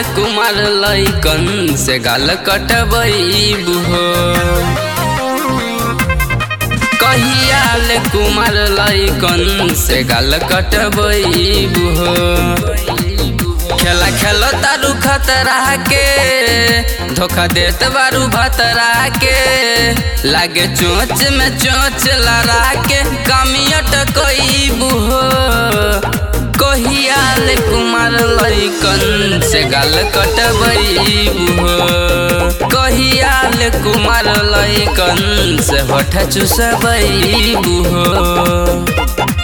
कुमार लैकन से गाल कटबैबू हो कहियाल कुमार लैकन से गाल कटबैबू हो खेला खेलो तारू खतरा के धोखा देत बारू भतरा के लागे चोच में चोच लड़ा के कमियट कईबू हो कहियाल कुमार लैकन से गाल कटबैबू हो कहियाल कुमार लैकन से होठ चुसबैबू हो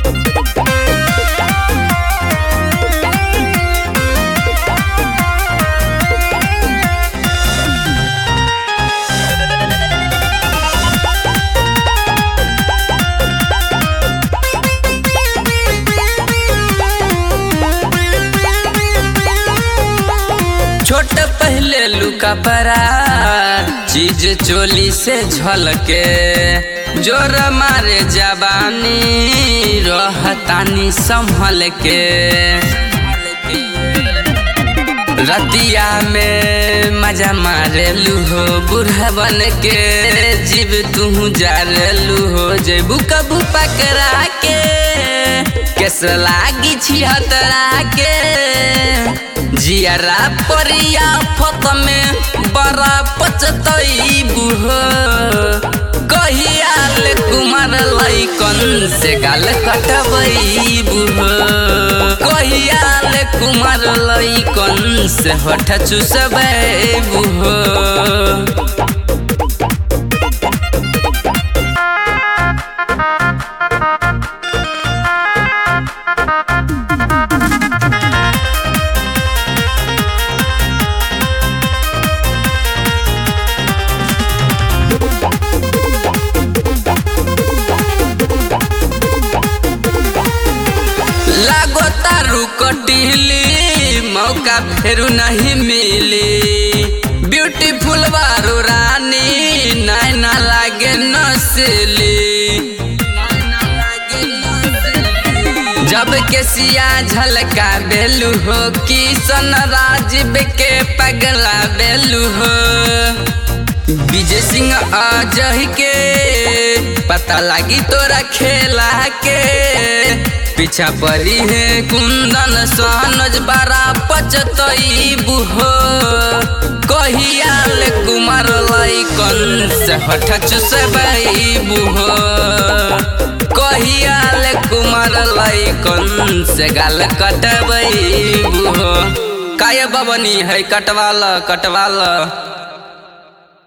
छोट पहले लुका परा चीज चोली से झलके जोर मारे जवानी रहतानी संभल के रतिया में मजा मारे लूहो बूढ़ा बन के जीव तू जा लूहो जेबू कबू पकड़ा के केस लागी छिहतरा के जियारा परिया फत में बड़ा पचतईबू हो कहियाल कुमार लैकन से गाल कटबईबू हो कहियाल कुमार लैकन से होठ चुसबैबू हो लागो तारू कटिली मौका फेरू नहीं मिली ब्यूटीफुल बारू रानी नैना लागे नसली जब के सिया झलका बेलू हो किशन राजीव के पगला बेलू हो विजय सिंह अजह के पता लगी तोरा खेला के पीछा पड़ी है कुंदन सोनज बारा पचतईबू हो कहियाल कुमार लैकन से हठ चुसबईबू हो कहियाल कुमार लैकन से गाल कटबईबू हो काय बबनी है कटवाल कटवाल